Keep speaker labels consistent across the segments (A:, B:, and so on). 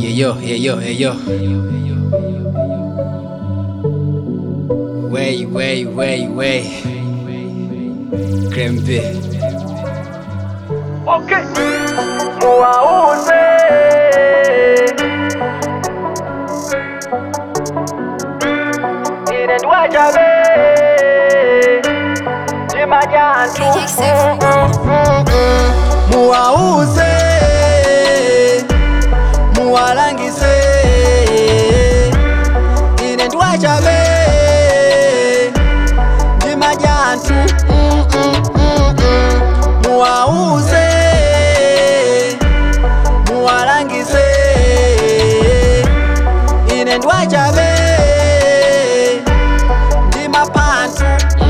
A: Yeah, yo, yeah, yo, yeah, yo. Way, way, way, way. Krembe.
B: Okay. Muwauze ine ndwajabe jimajantu
C: muwauze muwalangise ine ndwachabe ndi majantu Mm, mm, mm, mm. muwauze muwalangise ine ndwachabe ndi mapantu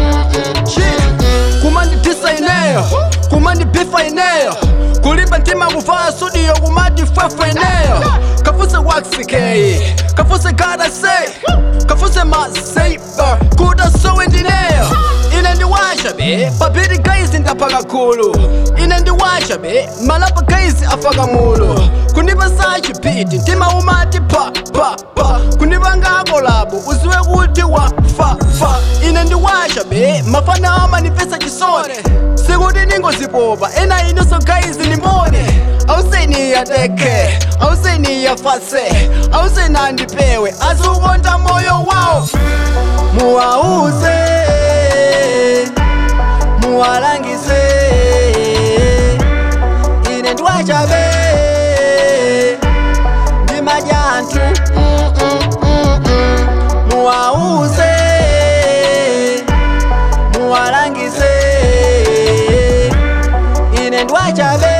C: kumanditisa ineyo kumandipifa ineyo kulimba ntima kuvaa studio kumadifefa ineyo kafuse waxikeyi kafuse kadase kafuse maseiba kuda sowe ndineyo ine ndiwasha be papiri kaizi ndapaka kulu ine ndiwasha be malapa kaizi afaka mulu kundipa sachipiti ntima umati pa pa pa kundipa ngako labo uziwe kuti wa fa fa ine ndiwasha be mafana amanifesa chisone sikuti ningozipopa ena inoso kaizi nimbone auseniya-deke auseniya-fase ausenandipewe aziukonta moyo wawo muwauze muwalangise ine ndwachabe ndi majantu Mm, mm, mm, mm. muwauze muwalangise ine ndwachabe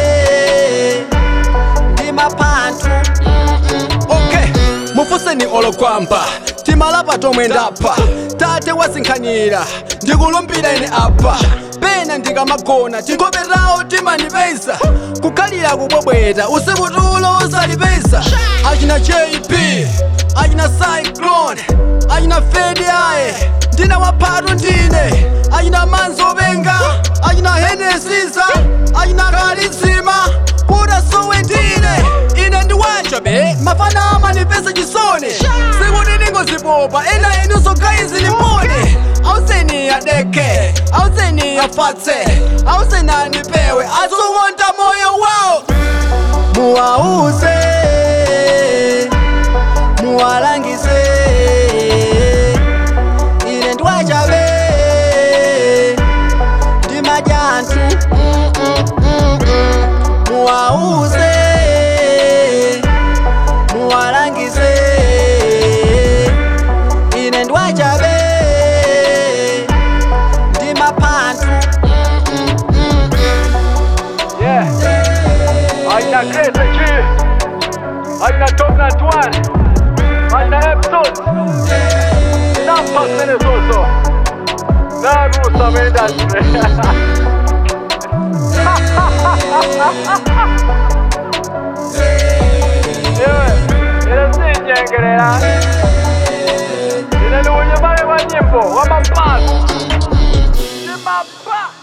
C: ndi mapantu okay mufuseni olokwamba timalapa tomwe ndapha tate wazinkhanira ndikulumbira ine apa pena ndikamagona tikopetawo timandipeza kukhalira kubwebweta usiku tulo usalipeza achina jp achina cyclone achina fedi aye ndina waphatu ndine achina manzi openga achina henesiza achina kalizima kuda sowe ndine ine ndiwacha be mafana amanipesa chisoni sikuti ningozipopa ena inuso kaizi nimbone auseniya deke auseniya fatse ausenanipewe azukonta moyo wawo muwauze muwalangise ine ndwachabe ndi majantu Mm, mm, mm, mm. muwauze muwalangise ine ndwachabe ndi mapantu Mm, mm, mm, mm.
B: yeah aina Grace G aina Top Nut One aina Epson Nampas Venezoso Nagusa Industry Ewe, inasinyengerera ine ni unyumane wa nyimbo wa mapato Chimapa